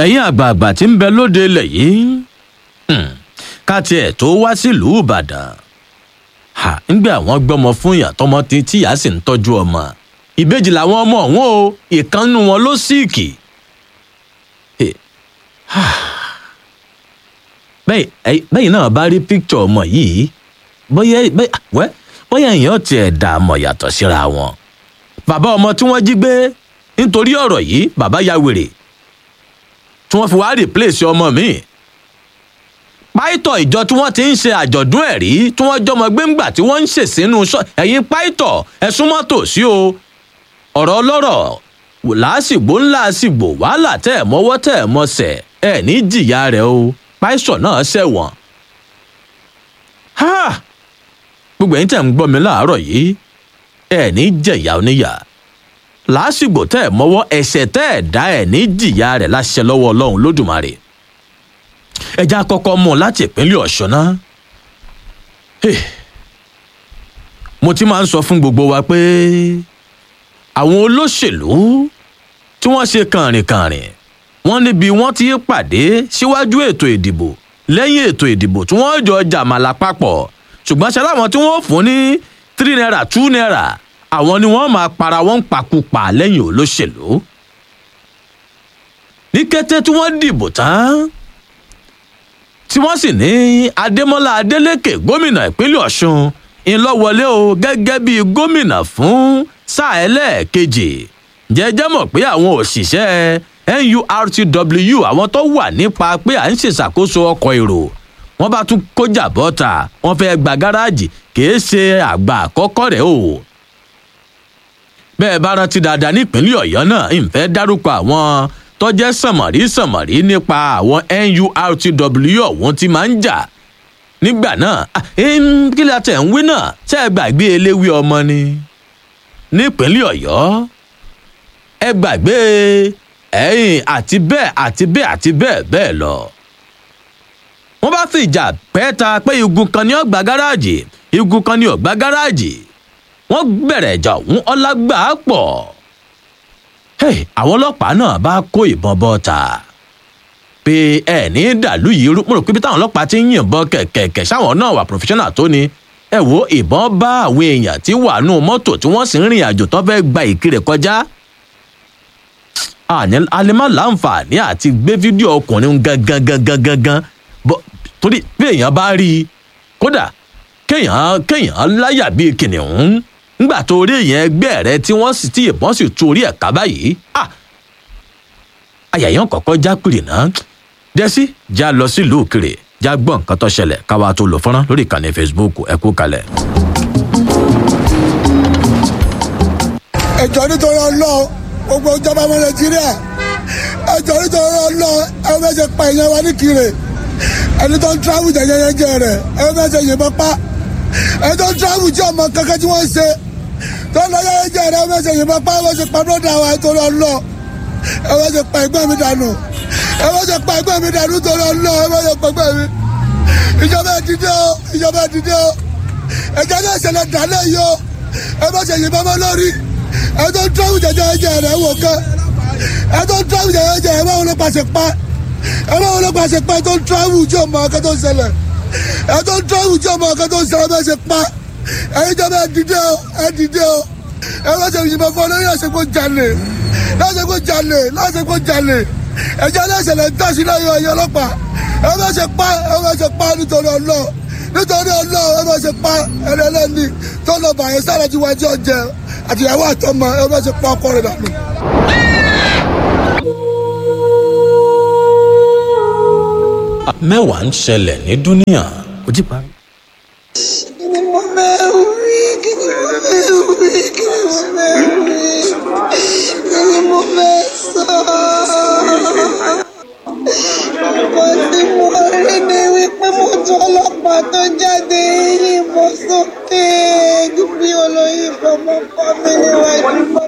ẹ̀yin àgbààgbà tí ń bẹ lóde ilẹ̀ yìí hmm, ká tiẹ̀ tó wá sílùú ìbàdàn ha ńgbé àwọn gbọ́mọ fún ìyá tọmọ tí tíyà sì ń tọ́jú ọmọ ìbejì làwọn ọmọ ọ̀hún o ìkànnù wọn ló síìkì Eh, ha. bẹ́ẹ̀ ẹ- bẹ́ẹ̀ náà bá rí píkítọ̀ ọmọ yìí bóyá bẹ́ẹ̀ wẹ́ bóyá èèyàn tiẹ̀ dà mọ̀ yàtọ̀ síra wọn bàbá ọmọ tí wọ́n jí gbé nítorí ọ̀rọ̀ yìí bàbá ya wèrè tí wọ́n fi wá rìpléṣì ọmọ mi. páìtọ̀ ìjọ tí wọ́n ti ń ṣe àjọ̀dún ẹ̀rí tí wọ́n jọmọ gbéǹgbà tí wọ́n ń ṣèṣínú sọ ẹ̀yin páìtọ̀ ẹ̀sùn mọ́tò sí o ọ̀rọ̀ ọlọ́rọ̀ làásìgbò ńlá àsìgbò wàhálà tẹ̀ ẹ̀ mọ́wọ́ tẹ̀ ẹ̀ mọ́sẹ̀ ẹ̀ ní jìyà rẹ̀ o páìsọ̀ náà ṣẹ̀wọ̀n. Ha! gbogbo ẹ̀yin tẹ̀ ń gbọ́ mi láàárọ̀ yìí ẹ̀ ní jẹ̀yà oníyà làásìgbò tẹ́ ẹ̀ mọ́wọ́ ẹ̀ṣẹ̀ tẹ́ ẹ̀ dá ẹ̀ ní jìyà rẹ̀ láṣẹ lọ́wọ́ ọlọ́run lódùmarè ẹja kọ́kọ́ mú un láti ìpínlẹ̀ ọ̀ṣun náà Hey. mo ti máa ń sọ fún gbogbo wa pé àwọn olóṣèlú tí wọ́n ṣe kànrìnkànrìn wọ́n níbi wọ́n ti pàdé síwájú ètò ìdìbò lẹ́yìn ètò ìdìbò tí wọ́n jọ jàmàlà papọ̀ ṣùgbọ́n ṣe láwọn tí wọ́n fún ní three naira two naira àwọn ni wọ́n máa para wọn pakupà lẹ́yìn olóṣèlú. ní kété tí wọ́n dìbò tán tí wọ́n sì ní adémọ́lá adélékè gómìnà ìpínlẹ̀ ọ̀ṣun ńlọ́wọlé o gẹ́gẹ́ bíi gómìnà fún sáà ẹlẹ́ẹ̀kejì jẹ́jẹ́ mọ̀ pé àwọn òṣìṣẹ́ nurtw àwọn tó wà nípa pé à ń ṣèṣàkóso ọkọ̀ èrò wọ́n bá tún kójà bọ́ta wọ́n fẹ́ gba gáràjì kìí ṣe àgbà àkọ́kọ́ rẹ̀ o bẹ́ẹ̀ bá rántí dáadáa nípínlẹ̀ ọ̀yọ́ náà ìfẹ́ dárúkọ àwọn tọ́jẹ́ sànmọ̀rí sànmọ̀rí nípa àwọn nurtw ọ̀hún tí máa ń jà nígbà náà ah, em, kí la tẹ̀ ń wí náà tẹ́ ẹ gbàgbé eléwé ọmọ ni nípínlẹ̀ ọ̀yọ́ ẹ gbàgbé ẹ̀yìn àti bẹ́ẹ̀ àti bẹ́ẹ̀ àti bẹ́ẹ̀ bẹ́ẹ̀ lọ wọ́n bá fi ìjà pẹ́ẹ́ta pé igun kan ní ọgbà gáràjì igun kan ní ọgbà gáràjì wọ́n bẹ̀rẹ̀ ìjà ọ̀hún ọlágbà pọ̀ Hey, àwọn ọlọ́pàá náà bá kó ìbọn bọ́ta pé ẹ ní dàlú yìí rú mo rò pé bí táwọn ọlọ́pàá ti ń yìnbọn kẹ̀kẹ̀kẹ̀ sáwọn náà wà professional tó ni ẹ wo ìbọn bá àwọn èèyàn tí wà nù mọ́tò tí wọ́n sì ń rìn àjò tó fẹ́ gba ìkirè kọjá àní alẹ́mọ́ láǹfààní àti gbé fídíò ọkùnrin gangan gangan gangan bọ́ torí bí èèyàn bá rí i kódà kéèyàn kéèyàn láyà bíi kìnìún ńgbà tó rí èèyàn ẹgbẹ́ rẹ tí wọ́n sì tí ìbọn sì tú orí ẹ̀ ká báyìí ah àyàyàn kọ̀ọ̀kan já pìrì náà dẹ́sí já lọ sílùú òkèrè já gbọ́ nǹkan tó ṣẹlẹ̀ káwa tó lò fọ́nrán lórí ìkànnì facebook ẹ kú kalẹ̀. ẹjọ nítorí ọlọ́ọ̀ gbogbo ìjọba ọmọ nàìjíríà ẹjọ nítorí ọlọ́ọ̀ ẹ fẹ́ ṣe pa ìyẹn wa ní kiri ẹni tó ń tíráwù jẹjẹrẹjẹ rẹ ẹ fẹ́ ṣe yìnbọn pa ẹni tó ń tíráwù jẹ ọmọ kankan tí wọ́n ń ṣe tó ń lọ jẹjẹrẹ rẹ ẹ fẹ́ ṣe yìnbọn pa ẹ fẹ́ ṣe pa bọ́dà wa nítorí ọlọ́ọ̀ ẹ fẹ́ ṣe pa ẹgbẹ́ mi dànù ẹ fẹ́ ṣe pa ẹgbẹ́ mi dànù nítorí ọlọ́ọ̀ ẹ fẹ́ ṣe pa ẹgbẹ́ mi ìjọba ẹ dìde o ìjọba ẹ dìde o ẹjẹ náà ṣẹlẹ̀ dálẹ̀ yìí o ẹ fẹ́ ṣe yìnbọn mọ́ lórí ẹ tó ń tíráwù jẹjẹrẹjẹ rẹ wò kán ẹ tó ń tíráwù jẹjẹrẹjẹ rẹ báwo ló pàṣẹ pa ẹ báwo ló pàṣẹ pa ẹ tó ń tíráwù tí o mọ ọkẹ tó ń ṣẹlẹ̀ ẹ tó ń tíráwù tí o mọ ọkẹ tó ń ṣẹlẹ̀ bẹ́ẹ̀ ṣe pa ẹ jọba ẹ dìde o ẹ dìde o ẹ bá ṣe yìnbọn fún ọ lórí àṣepọ̀ jalè láṣepọ̀ jalè láṣepọ̀ jalè ẹjẹ aláṣẹlẹ ń tàṣí lẹ́yìn ọyọ ọlọ́pàá ẹ bá ṣe pa ẹ bá ṣe pa nítorí ọlọ nítorí ọlọ ẹ bá ṣe pa ẹlẹlẹni tó lọ bàyẹ sára tí wájú ọjẹ àtìyàwó àtọmọ ẹ bá ṣe pa ọkọ rẹ dànù. mẹ́wàá ń ṣẹlẹ̀ ní dúníà ojú parí. Kí ni mo bẹ̀rù rí? Kí ni mo bẹ̀rù rí? Kí ni mo bẹ̀rù rí? Kí ni mo fẹ́ sọ? Wọ́n ti mú rí ni wípé mo tún ọlọ́pàá tó jáde yìnbọn sókè bí olóyìnbó mọ́ kọ́ mi níwájú bá